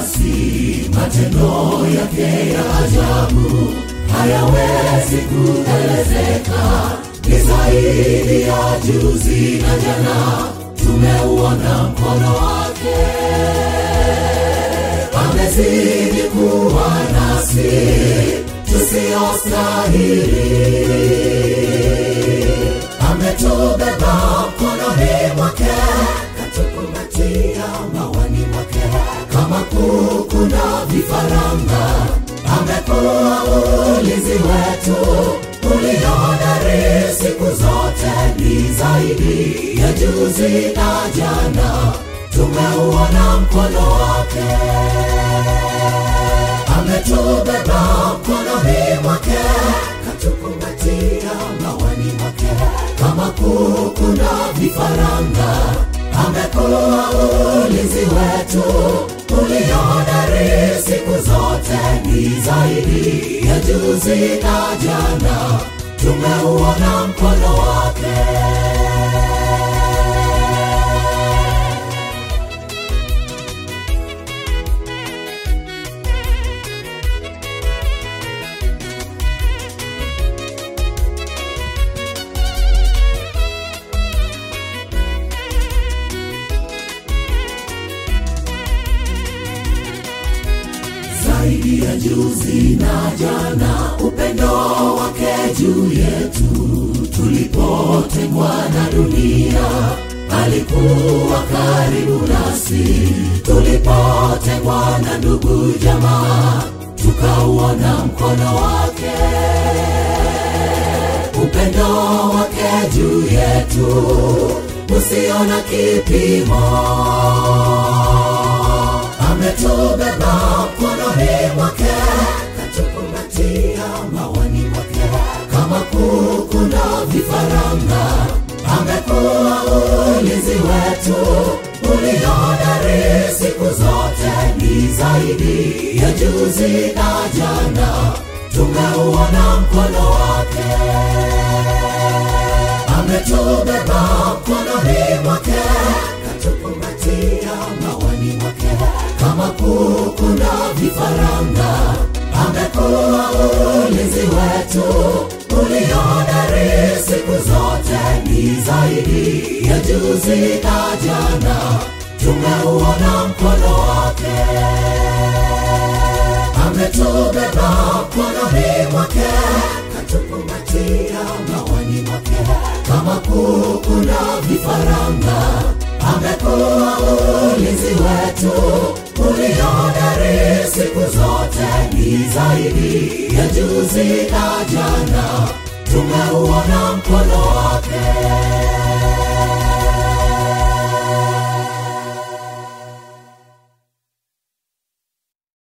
nasi, matendo yake ya ajabu hayawezi kuelezeka, ni zaidi ya juzi na jana, tumeuona mkono wake, amezidi kuwa nasi tusiyostahili, ametubeba mkononi mwake, katukumbatia mawani mwake, kama kuku na vifaranga, amekuwa ulinzi wetu uliohodari siku zote, ni zaidi ya juzi na jana, tumeuona mkono wake ametubeba mkononi mwake, katukumbatia mawani mwake, kama kuku na vifaranga, amekuwa ulinzi wetu uliohodari siku zote, ni zaidi ya juzi na jana, tumeuona mkono wake. zaidi ya juzi na jana, upendo wake juu yetu. Tulipotengwa na dunia, alikuwa karibu nasi. Tulipotengwa na ndugu jamaa, tukauona mkono wake, upendo wake juu yetu usio na kipimo ametubeba mkononi mwake, katukumbatia mawani mwake, kama kuku na vifaranga, amekuwa ulinzi wetu uliohodari siku zote, ni zaidi ya juzi na jana, tumeuona mkono wake, ametubeba mkononi mwake, katukumbatia mawani mwake kama kuku na vifaranga, amekuwa ulinzi wetu uliohodari siku zote, ni zaidi ya juzi na jana, tumeuona mkono wake, ametubeba mkononi mwake, katukumbatia mawani mwake, kama kuku na vifaranga, amekuwa ulinzi wetu uliohodari siku zote, ni zaidi ya juzi na jana, tumeuona mkono wake.